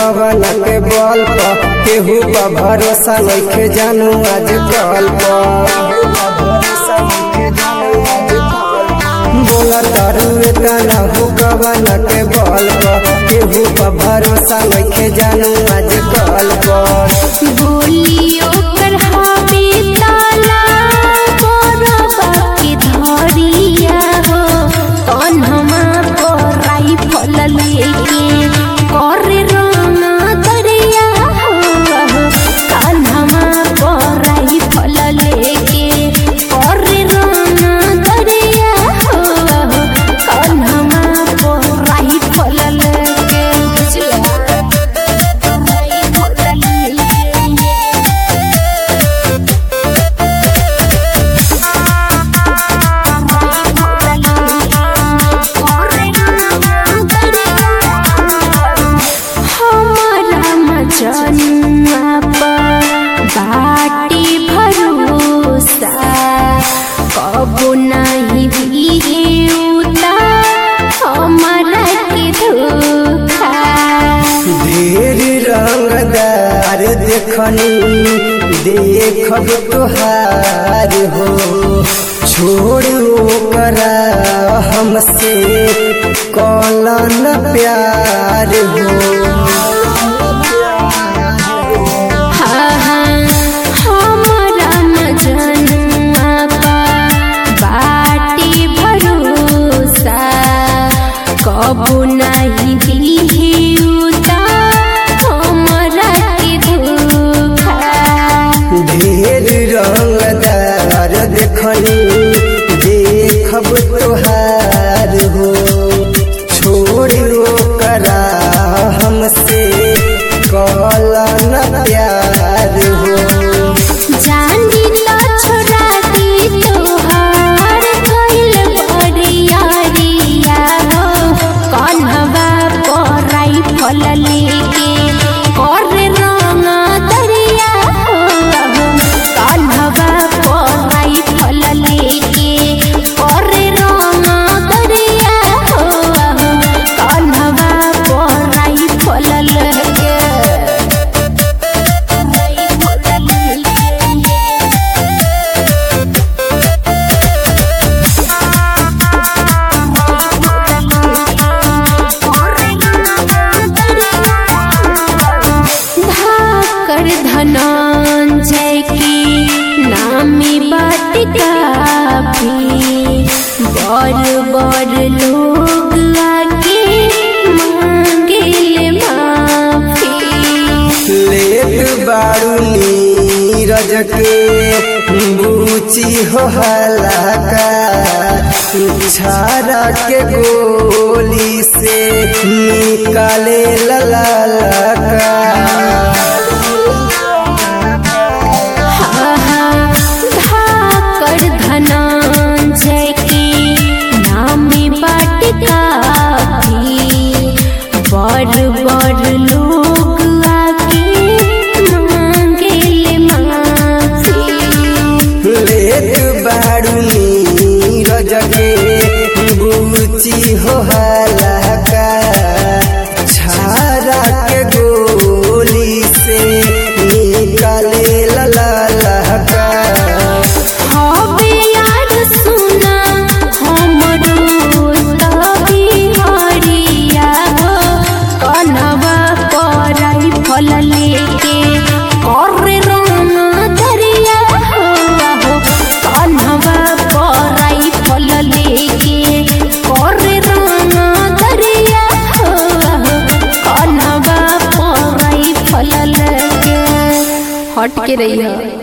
कवन के बल पर केहू पर भरोसा नइखे जानू आज कल बोला तारू तना हो कवन के बल पर केहू पर भरोसा नइखे जानू आज कल पर बोलियो कर हवे ताला बरबा के धरिया हो कन्हमा पर राइफल लेके करे रंगा दरिया हो कन्हमा पर राइफल लेके करे रंगा दरिया हो कन्हमा पर राइफल लेके राइफल लेके हमारा मजनुआ पर बाटी भरोसा कबो नहीं दिए उता हमारा के धोखा ढेर रंगदार देखनी देखब तोहार हो छोड़ करा हमसे कौलन प्यार हो हाँ हाँ हमारा मजनुआ पर बाटी भरोसा कबो नहीं दिए उता हमारा के धोखा ढेर रंगदार देखनी देखब तोहार हो छोड़ करा हमसे कौलन प्यार हो जानी तो छोड़ा दी तोहार कइल बरियारिया हो कन्हवा पर राइफल लेके करे रंगा दरिया हो कन्हवा पर राइफल लेके करे रंगा दरिया हो कन्हवा पर राइफल लेके धाकर धनंजय की नामी बात काफी बड़ बड़ लोग आके मांगे माफी लेट बारू नीरज के बूची हो हलाका छारा के गोली से निकाले ललाका धाकर धनंजय की नामी बाट काफी बड़ बड़ लोग आके मांगे माफी लेट बारू नीरज के बूची हो हलाका छारा के गोली से निकाले ललाका हवे यार सुना हमरो तभी हरिया हो कनवा पर राइफल लेके करे रंगा दरिया हो कनवा पर राइफल लेके करे रंगा दरिया हो कनवा पर राइफल लेके हट के रही है